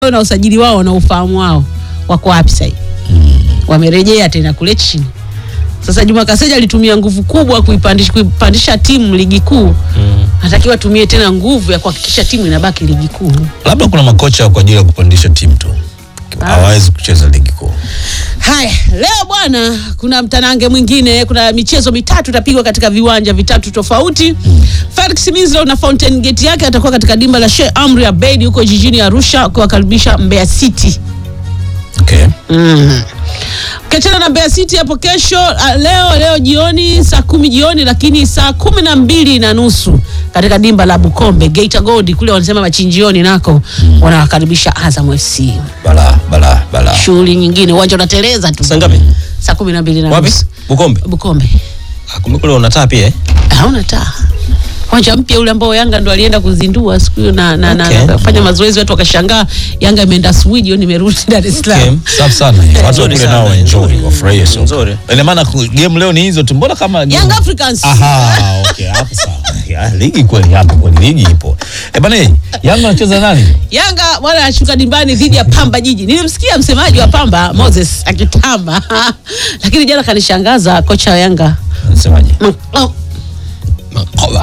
leo na usajili wao na ufahamu wao wako wapi sasa hivi? Wamerejea tena kule chini. Sasa Juma Kaseja alitumia nguvu kubwa kuipandisha, kuipandisha timu ligi kuu. Anatakiwa atumie tena nguvu ya kuhakikisha timu inabaki ligi kuu. labda kuna makocha kwa ajili ya kupandisha timu tu hawawezi kucheza ligi kuu Haya, leo bwana, kuna mtanange mwingine, kuna michezo mitatu itapigwa katika viwanja vitatu tofauti. Felix Minslow na Fountain Gate yake atakuwa katika dimba la Sheikh Amri Abeid huko jijini Arusha kuwakaribisha Mbeya City. okay. Ukiachana na Mbeya City hapo kesho, ah, leo leo jioni saa kumi jioni, lakini saa kumi na mbili na nusu katika dimba la Bukombe Geita Gold kule wanasema machinjioni nako wanawakaribisha Azam FC. bala bala bala Shughuli nyingine, uwanja unateleza tu Saa ngapi? saa kumi na mbili na Wapi? nusu Bukombe. Bukombe. Ah, Kumbe kule unataa pia eh? hauna taa uwanja mpya ule ambao Yanga ndo alienda kuzindua siku hiyo na, na, Okay. na, na fanya mazoezi, watu wakashangaa Yanga imeenda Sweden, jioni imerudi Dar es Salaam. Okay. safi sana watu wa Nzuri kule sana. nao waenjoy wafurahie soka Nzuri. ina maana ku- game leo ni hizo tu mbona kama Young Africans Aha, okay, hapo sawa. Ya, ligi kweli hapo kweli ligi ipo. Eh bana, Yanga anacheza nani? Yanga bwana anashuka dimbani dhidi ya Pamba Jiji. Nilimsikia msemaji wa Pamba Moses akitamba, lakini jana kanishangaza kocha wa Yanga Anasemaje? Oh, Makoba.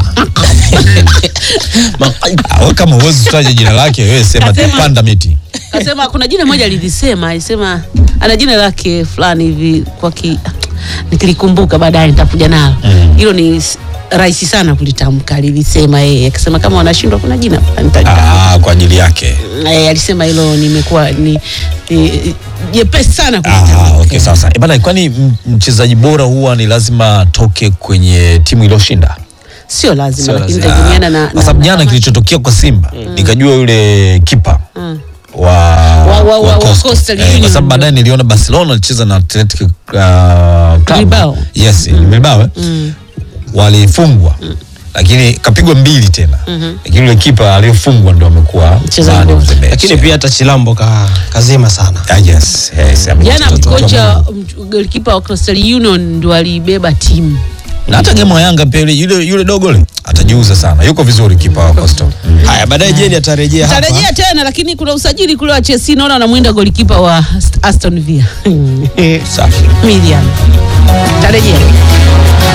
Ah, wewe kama uwezi kutaja jina lake wewe sema tu Kasema- panda miti. kasema kuna jina moja lilisema, alisema ana jina lake fulani hivi kwa ki nikilikumbuka baadaye nitakuja nalo. Hilo ni s- rahisi sana kulitamka, lilisema yeye akisema kama wanashindwa kuna jina fulani nitaja. Ah, kwa ajili yake. Eh, alisema hilo nimekuwa ni ni- jepesi sana Ah, kulitamka. okay sasa. Eh bana, kwani m- mchezaji bora huwa ni lazima atoke kwenye timu iliyoshinda? Sio lazima, Sio lakini lazima. itategemeana na, Kwa sababu na- jana na- kilichotokea kwa Simba nikajua yule kipa Mm. wa wa- wa- wa Coastal. Coastal Eh, kwa Union. sababu baadaye niliona Barcelona alicheza na Athletic uh, Club. Bilbao. Yes, Bilbao. eh? Walifungwa. Lakini kapigwa mbili tena. Lakini yule kipa aliyofungwa ndo amekuwa Mchezaji man of bora. the match. Lakini pia hata Chilambo ka, kazima sana. Ah, yes, yes, amecheza Jana tu. kocha golikipa wa Coastal Union ndo alibeba timu. na hata game wa Yanga pia yule yule, yule dogo yule atajiuza sana. Yuko vizuri kipa wa Coastal. Haya, baadaye Jeni atarejea hapa. Tarejea tena lakini kuna usajili kule wa Chelsea naona anamwinda golikipa wa Aston Villa. Safi. Milian. Tarejea.